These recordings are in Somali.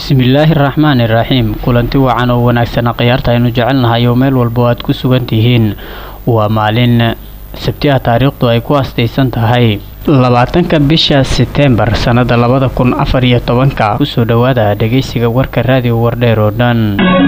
bismillaahi raxmaani raxiim kulanti wacan oo wanaagsana khiyaarta aynu jecelnahay oo meel walba aad ku sugan tihiin waa maalin sabti ah taariikhdu ay ku astaysan tahay labaatanka bisha seteembar sannada labada kun afar iyo tobanka kusoo dhowaada dhegeysiga warka raadiyo wardheer oo dhan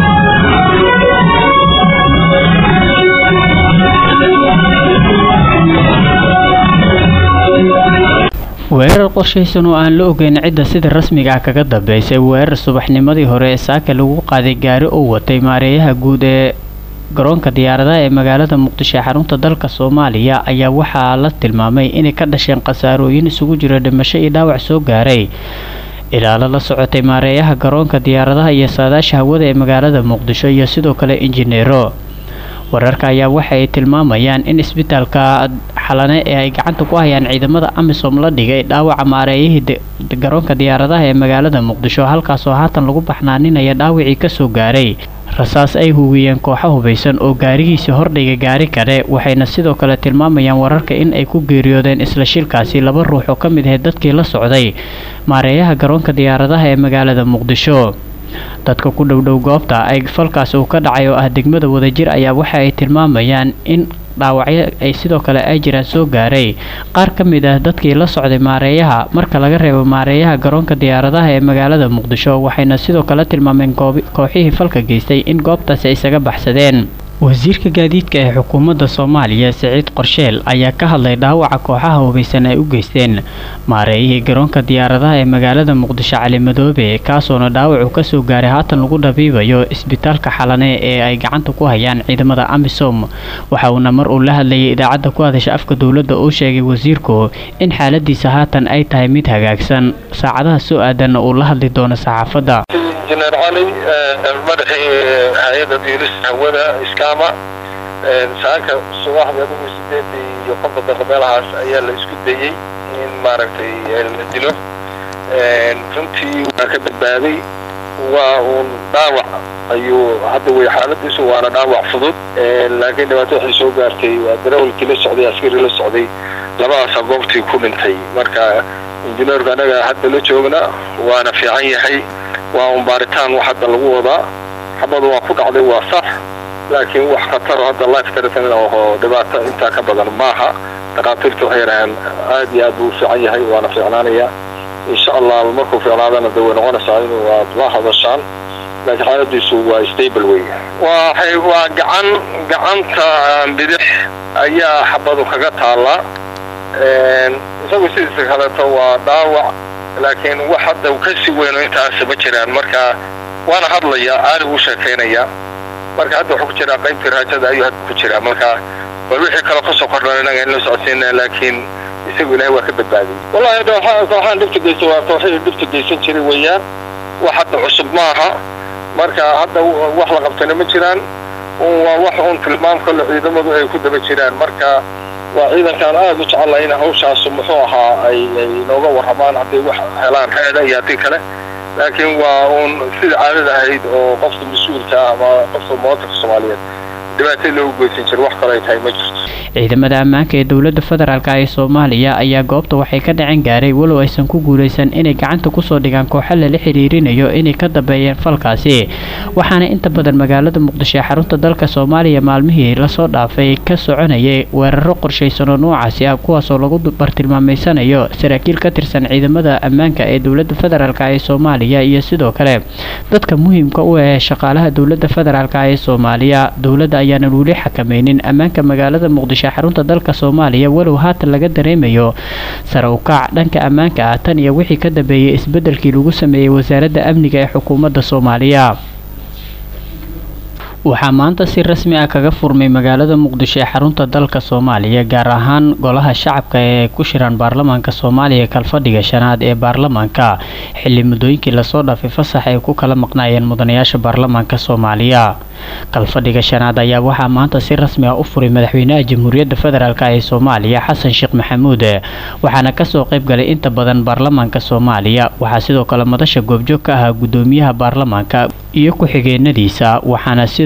weerar qorshaysan oo aan la ogeyn cidda sida rasmiga ah kaga dambeysay weerar subaxnimadii hore ee saaka lagu qaaday gaari oo watay maareeyaha guud ee garoonka diyaaradaha ee magaalada muqdisho ee xarunta dalka soomaaliya ayaa waxaa la tilmaamay inay ka dhasheen khasaarooyin isugu jira dhimasho iyo dhaawac soo gaaray ilaalo la socotay maareeyaha garoonka diyaaradaha iyo saadaasha hawada ee magaalada muqdisho iyo sidoo kale injineero wararka ayaa waxa ay tilmaamayaan in isbitaalka xalane ee ay gacanta ku hayaan ciidamada amisom la dhigay dhaawaca maareeyihii garoonka diyaaradaha ee magaalada muqdisho halkaasoo haatan lagu baxnaaninaya dhaawacii kasoo gaaray rasaas ay hugiyeen kooxo hubaysan oo gaarigiisii hordhiga gaari kale waxayna sidoo kale tilmaamayaan wararka in ay ku geeriyoodeen isla shilkaasi laba ruux oo ka mid ahayd dadkii la socday maareeyaha garoonka diyaaradaha ee magaalada muqdisho dadka ku dhowdhow goobta ay falkaas uu ka dhacay oo ah degmada wadajir ayaa waxa ay tilmaamayaan in dhaawacyo ay sidoo kale ay jiraan soo gaaray qaar ka mid ah dadkii la socday maareeyaha marka laga reebo maareeyaha garoonka diyaaradaha ee magaalada muqdisho waxayna sidoo kale tilmaameen kooxihii falka geystay in goobtaasi ay isaga baxsadeen wasiirka gaadiidka ee xukuumadda soomaaliya siciid qorsheel ayaa ka hadlay dhaawaca kooxaha hubaysan ay u geysteen maareeyihii garoonka diyaaradaha ee magaalada muqdisho cali madoobe kaasoona dhaawacu kasoo gaaray haatan lagu dhabiibayo isbitaalka xalane ee ay gacanta ku hayaan ciidamada amisom waxa uuna mar uu la hadlayay idaacadda ku hadasha afka dowladda uu sheegay wasiirku in xaaladiisa haatan ay tahay mid hagaagsan saacadaha soo aadanna uu la hadli doono saxaafadda injineer cali madaxii hay-adda diirista hawada iskaama saaka subaxda adigu sideedii iyo konton daqiiqo meelahaas ayaa la isku dayey in maaragtay la dilo runtii waa ka badbaaday waa uun dhaawac ayuu hadda wey xaaladiisu waana dhaawac fudud laakiin dhibaato waxay soo gaartay waa darawalkii la socday askari la socday labadaasa goobtii ku dhintay marka injineerku anaga hadda la joogna waana fiican yahay waa un baaritaan wax hadda lagu wadaa xabadu waa ku dhacday waa sax laakiin wax khataro hadda life threatening oo dhibaato intaa ka badan maaha dhakhaatiirta waxay yidhaaheen aad iyo aad buu u fiican yahay waana fiicnaanaya insha allah markuu fiicnaadana de way noqonaysaa inuu aad la hadashaan laakiin xaaladiisu waa stable wey waxay waa gacan gacanta bidix ayaa xabadu kaga taallaa isagu sidiisa kaleeto waa dhaawac laakiin wax hadda kasii weyno intaas ma jiraan marka waana hadlaya aali uu sheekaynaya marka hadda wuxuu ku jiraa qaybtii raajada ayuu hadda ku jiraa marka bal wixii kale kasoo kordhan inaga in la socodsiina laakiin isagu ilaahay waa ka badbaadiyey wallahi hadda kooxaan dhibta geysta waa kooxihii dhibta geysan jiray weeyaan wax hadda cusub maaha marka hadda wax la qabtana ma jiraan waa wax uun tilmaam kale ciidamadu ay ku daba jiraan marka waa ciidankaan aada u jecelahay in hawshaasu muxuu ahaa ay ay nooga warramaan hadday wax helaan heeda iyo haddii kale laakiin waa uun sida caadada ahayd oo qofka mas-uulka ah ama qofka muwaadinka soomaaliyeed dhibaato loogu geysan jiro wax kale ay tahay ma jirto ciidamada ammaanka ee dowladda federaalk ee soomaaliya ayaa goobta waxay ka dhacen gaaray walow aysan ku guulaysan inay gacanta kusoo dhigaan kooxo lala xiriirinayo inay ka dambeeyeen falkaasi waxaana inta badan magaalada muqdisho ee xarunta dalka soomaaliya maalmihii lasoo dhaafay ka soconayay weeraro qorshaysan oo noocaasi ah kuwaasoo lagu bartilmaameysanayo saraakiil ka tirsan ciidamada ammaanka ee dowladda federaalk ee soomaaliya iyo sidoo kale dadka muhiimka u ah shaqaalaha dowladda federaalk ee soomaaliya dowladda ayaanan weli xakameynin ammaanka magaalada muqdisho xarunta dalka soomaaliya walow haatan laga dareemayo sare u kac dhanka ammaanka ah tan iyo wixii ka dambeeyay isbeddelkii lagu sameeyey wasaaradda amniga ee xukuumadda soomaaliya waxaa maanta si rasmi ah kaga furmay magaalada muqdisho ee xarunta dalka soomaaliya gaar ahaan golaha shacabka ee ku shiran baarlamaanka soomaaliya kalfadhiga shanaad ee baarlamaanka xilli muddooyinkii lasoo dhaafay fasax ay ku kala maqnaayeen mudanayaasha baarlamaanka soomaaliya kalfadhiga shanaad ayaa waxaa maanta si rasmi ah u furay madaxweynaha jamhuuriyadda federaalk ee soomaaliya xasan sheekh maxamuud waxaana kasoo qayb galay inta badan baarlamaanka soomaaliya waxaa sidoo kale madasha goobjoog ka ahaa gudoomiyaha baarlamaanka iyo ku-xigeenadiisa waxaana sidoo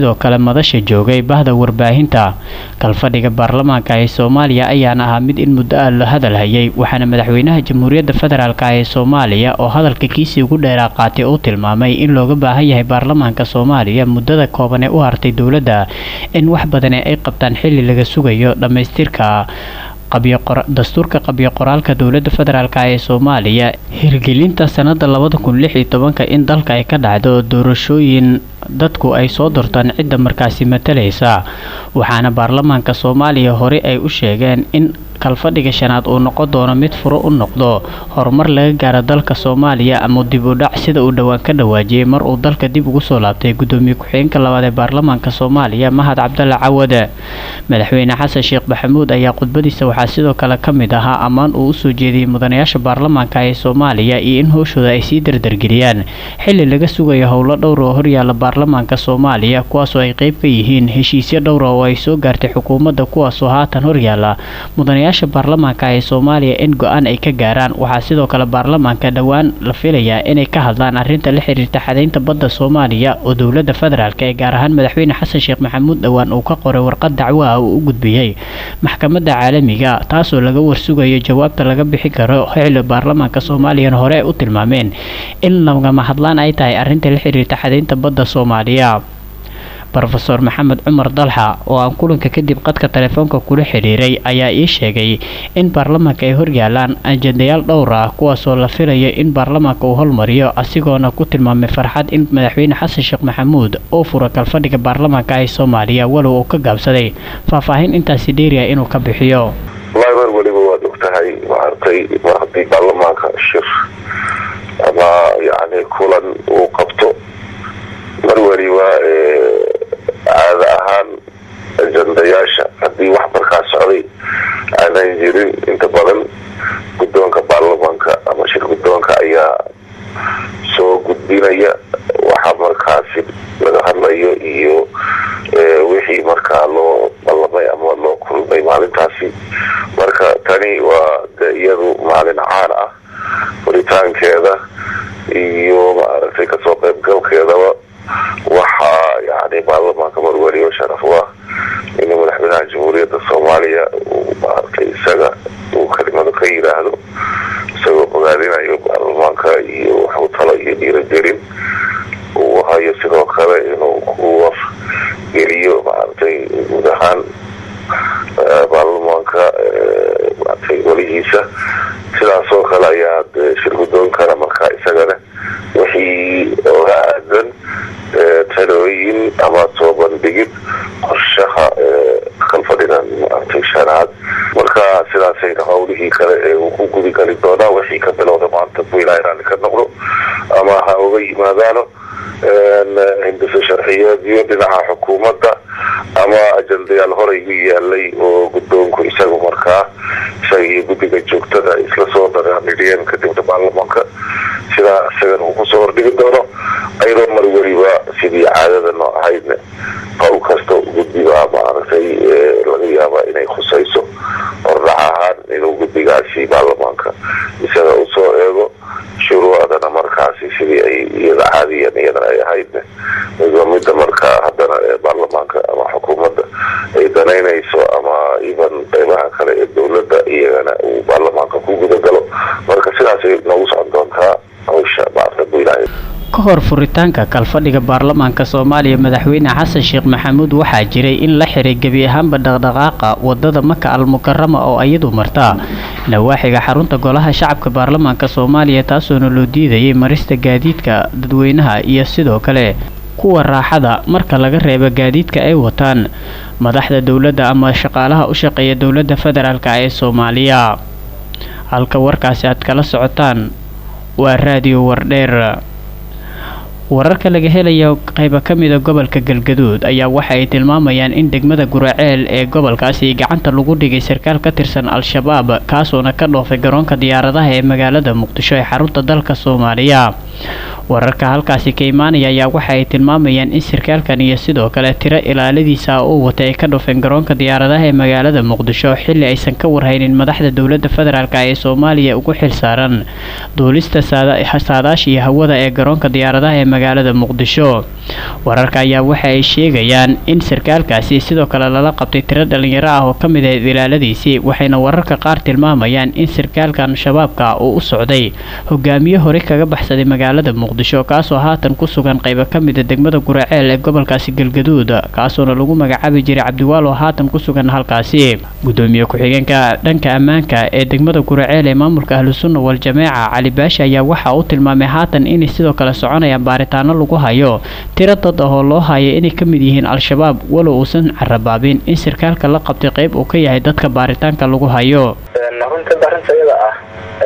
sidoo kale madasha joogay bahda warbaahinta kalfadhiga baarlamaanka ee soomaaliya ayaana ahaa mid in muddo ah la hadal hayay waxaana madaxweynaha jamhuuriyadda federaalk ee soomaaliya oo hadalka kiisii ugu dheeraa qaatay uu tilmaamay in looga baahan yahay baarlamaanka soomaaliya muddada kooban ee u hartay dowladda in wax badani ay qabtaan xilli laga sugayo dhammaystirka dastuurka qabyo qoraalka dowladda federaalk ee soomaaliya hirgelinta sanada labada kun lix iyo tobanka in dalka ay ka dhacdo doorashooyin dadku ay soo dortaan cidda markaasi matalaysa waxaana baarlamaanka soomaaliya hore ay u sheegeen in kalfadhiga shanaad uu noqon doono mid furo u noqdo horumar laga gaaro dalka soomaaliya ama dib u dhac sida uu dhowaan ka dhawaajiyey mar uu dalka dib ugu soo laabtay gudoomiye ku-xigeenka labaad ee baarlamaanka soomaaliya mahad cabdalla cawade madaxweyne xasan sheekh maxamuud ayaa khudbadiisa waxaa sidoo kale ka mid ahaa ammaan uu usoo jeediyey mudanayaasha baarlamaanka ee soomaaliya iyo in howshooda ay sii dardargeliyaan xili laga sugayo howlo dhowr oo horyaala baarlamaanka soomaaliya kuwaasoo ay qeyb ka yihiin heshiisyo dhowra oo ay soo gaartay xukuumadda kuwaasoo haatan horyaala mudanayaasha baarlamaanka ee soomaaliya in go-aan ay ka gaaraan waxaa sidoo kale baarlamaanka dhowaan la filayaa inay ka hadlaan arrinta la xiriirta xadaynta badda soomaaliya oo dowladda federaalk ee gaar ahaan madaxweyne xasan sheekh maxamuud dhowaan uu ka qoray warqad dacwo ah uu u gudbiyey maxkamadda caalamiga taasoo laga warsugayo jawaabta laga bixin karo xilli baarlamaanka soomaaliyana hore ay u tilmaameen in lagama hadlaan ay tahay arrinta la xiriirta xadaynta badda soomaaliya rofeor maxamed cumar dalxa oo aan kulanka kadib qadka telefoonka kula xidhiiray ayaa ii sheegay in baarlamaanka ay horyaalaan ajendayaal dhowr ah kuwaasoo la filayo in baarlamaanka uu holmariyo asigoona ku tilmaamay farxad in madaxweyne xasan sheekh maxamuud uu furo kalfadhiga baarlamaanka ee soomaaliya walow uu ka gaabsaday faahfaahin intaasi dheeriya inuu ka bixiyo wallaahi mar weliba waad og tahay maaragtay mar haddii baarlamaanka shir ama yani kulan uu qabto mar weliba caada ahaan ajandayaasha haddii wax markaa socday aanan jirin inta badan guddoonka baarlamaanka ama shir guddoonka ayaa soo gudbinaya waxa markaasi laga hadlayo iyo wixii markaa loo ballamay ama loo kulmay maalintaasi marka tani waa de iyadu maalin caan ah furitaankeeda iyo maaragtay kasoo qaybgalkeedaba waxaa yani baarlamaanka marweliyo sharaf u ah inuu madaxweynaha jamhuuriyadda soomaaliya uu maaragtay isaga uu kelimado ka yidhaahdo isagoo ogaadinayo baarlamaanka iyo waxu talo iyo dhiiragelin uu hayo sidoo kale inuu ku wafgeliyo maaragtay guud ahaan baarlamaanka maaragtay welihiisa sidaasoo kale ayaa shir guddoonkana markaa isagana wixii oga aadan talooyin ama soo bandhigid qorshaha kalfadhigan maaragtay shanaad marka sidaasayna howlihii kale ee uu ku gudigali doonaa wixii ka bilowda maanta bu ilaahay raalli ka noqdo ama ha uga yimaadaano hindisa sharciyeedyo dhinaca xukuumadda ama ajandayaal horey u yaalay oo guddoonku isagu markaa isaga iyo guddiga joogtada isla soo dhaqaanidhiyeen kadibna baarlamaanka sidaa isagan uu kusoo hordhigi doono ayadoo mar weliba sidii caadada noo ahaydna qowl kasta guddiga maaragtay laga yaaba inay khusayso hordhac ahaan inuu guddigaasi baarlamaanka isaga usoo eego shuruucdana markaasi sidii ay iyada caadiyan iyadana ay ahaydna midba midda markaa haddana ee baarlamaanka ama xukuumadda ay danaynayso ama iban qeybaha kale ee dowladda iyagana uu baarlamaanka ku gudagalo marka sidaasay noogu socon doontaa hawsha maarta bu ilaahay ka hor furitaanka kalfadhiga baarlamaanka soomaaliya madaxweyne xasan sheekh maxamuud waxaa jiray in la xiray gebi ahaanba dhaqdhaqaaqa wadada maka al mukarama oo iyadu marta nawaaxiga xarunta golaha shacabka baarlamaanka soomaaliya taasoona loo diidayay marista gaadiidka dadweynaha iyo sidoo kale kuwa raaxada marka laga reebo gaadiidka ay wataan madaxda dowladda ama shaqaalaha u shaqeeya dowladda federaalk ee soomaaliya halka warkaasi aad kala socotaan waa raadiyo wardheer wararka laga helayo qayba ka mida gobolka galgaduud ayaa waxa ay tilmaamayaan in degmada guraceel ee gobolkaasi gacanta lagu dhigay sarkaal ka tirsan al-shabaab kaasoona ka dhoofay garoonka diyaaradaha ee magaalada muqdisho ee xarunta dalka soomaaliya wararka halkaasi ka imaanaya ayaa waxa ay tilmaamayaan in sarkaalkan iyo sidoo kale tiro ilaaladiisa uu watay ay ka dhufeen garoonka diyaaradaha ee magaalada muqdisho xilli aysan ka warhaynin madaxda dowladda federaalk ee soomaaliya ugu xilsaaran duulista saadaasha iyo hawada ee garoonka diyaaradaha ee magaalada muqdisho wararka ayaa waxa ay sheegayaan in sarkaalkaasi sidoo kale lala qabtay tiro dhalinyaro ah oo ka mid ahayd ilaaladiisii waxayna wararka qaar tilmaamayaan in sarkaalkan shabaabka uu u socday hogaamiye hore kaga baxsaday magaalada muqdisho kaasoo haatan ku sugan qaybo ka mida degmada guraceel ee gobolkaasi galgaduud kaasoona lagu magacaabi jiray cabdiwaal oo haatan ku sugan halkaasi gudoomiye ku-xigeenka dhanka ammaanka ee degmada guraceel ee maamulka ahlusunna wal-jameeca cali baashi ayaa waxa uu tilmaamay haatan inay sidoo kale soconayaan baaritaano lagu hayo tiro dad ah oo loo hayo inay ka mid yihiin al-shabaab walow uusan carabaabin in sarkaalka la qabtay qayb uu ka yahay dadka baaritaanka lagu hayo runta arrinta iyada ah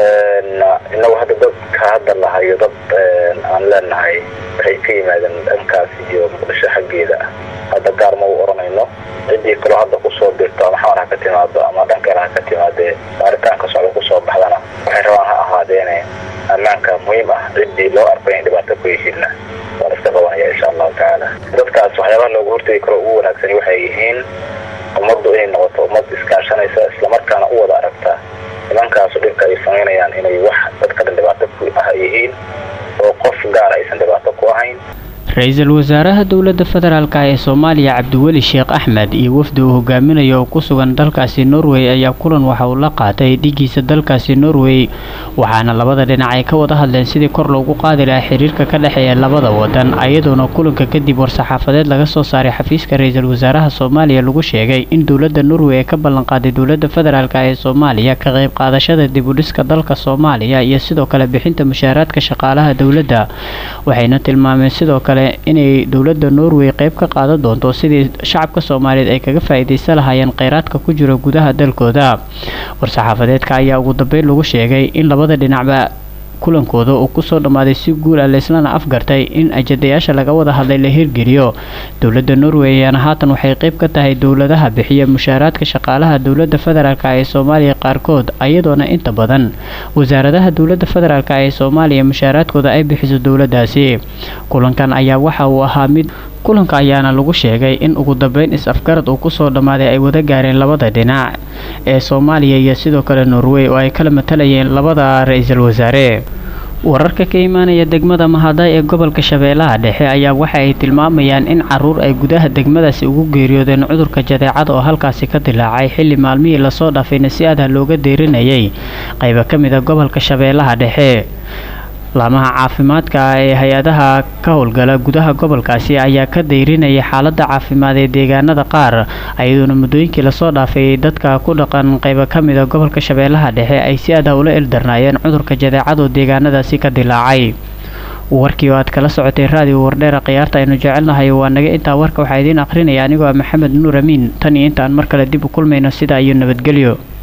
inagu hadda dadka hadda lahayo dad aan leenahay waxay ka yimaadeen dhankaas iyo muqdisho xaggeeda ah hadda gaar ma u oranayno ciddii kaloo hadda kusoo birto ama xamar ha ka timaado ama dhan kale ha ka timaadee baaritaanka socda kusoo baxdana waxay rabaan ha ahaadeene ammaanka muhiim ah ciddii loo arko in dhibaato ku yihiinna waan iska qabanaya insha allahu tacaala dadkaas waxyaabaha looga hortegi karo ugu wanaagsani waxay yihiin ummaddu inay noqoto ummad iskaashanaysa islamarkaana u wada aragta nimankaasu dhibka ay samaynayaan inay wax dadka dhan dhibaato ku ah yihiin oo qof gaar aysan dhibaato ku ahayn ra-iisul wasaaraha dowladda federaalk ee soomaaliya cabdiweli sheekh axmed iyo wafdi uu hogaaminayo oo ku sugan dalkaasi norway ayaa kulan waxa uu la qaatay dhigiisa dalkaasi norway waxaana labada dhinac ay ka wada hadleen sidii kor loogu qaadi lahaa xiriirka ka dhexeeya labada wadan ayadoona kulanka kadib war-saxaafadeed laga soo saaray xafiiska ra-iisul wasaaraha soomaaliya lagu sheegay in dowladda norway ee ka ballanqaaday dowladda federaalk ee soomaaliya ka qayb qaadashada dibudhiska dalka soomaaliya iyo sidoo kale bixinta mushaaraadka shaqaalaha dowladda waxayna tilmaameen sidoo kale inay dowladda norway qayb ka qaadan doonto sidii shacabka soomaaliyeed ay kaga faa'iidaysan lahaayeen kheyraadka ku jira gudaha dalkooda war-saxaafadeedka ayaa ugu dambeyn lagu sheegay in labada dhinacba kulankooda uu kusoo dhammaaday si guul ah laislana afgartay in ajadayaasha laga wada hadlay la hirgeliyo dowladda norway ayaana haatan waxay qayb ka tahay dowladaha bixiya mushaaraadka shaqaalaha dowladda federaalk ee soomaaliya qaarkood ayadoona inta badan wasaaradaha dowladda federaalk ee soomaaliya mushaaraadkooda ay bixiso dowladdaasi kulankan ayaa waxa uu ahaa mid kulanka ayaana lagu sheegay in ugu dambeyn is-afgarad uu kusoo dhammaaday ay wada gaareen labada dhinac ee soomaaliya iyo sidoo kale norway oo ay kala matalayeen labada ra-iisul wasaare wararka ka imaanaya degmada mahaday ee gobolka shabeellaha dhexe ayaa waxa ay tilmaamayaan in caruur ay gudaha degmadaasi ugu geeriyoodeen cudurka jadeecada oo halkaasi ka dilaacay xilli maalmihii lasoo dhaafayna si adah looga deerinayay qaybo ka mid a gobolka shabeellaha dhexe laamaha caafimaadka ee hay-adaha ka howlgala gudaha gobolkaasi ayaa ka dayrinayay xaaladda caafimaad ee deegaanada qaar ayadoona muddooyinkii lasoo dhaafay dadka ku dhaqan qaybo ka mida gobolka shabeellaha dhexe ay si adah ula ildarnaayeen cudurka jadeecadoo deegaanadaasi ka dilaacay warkii oo aad kala socotay raadiyo wardheera khiyaarta aynu jecelnahay waa naga intaa warka waxaa idiin akhrinaya anigoo ah maxamed nuur amiin tan iyo intaan mar kale dib u kulmayno sidaa iyo nabadgelyo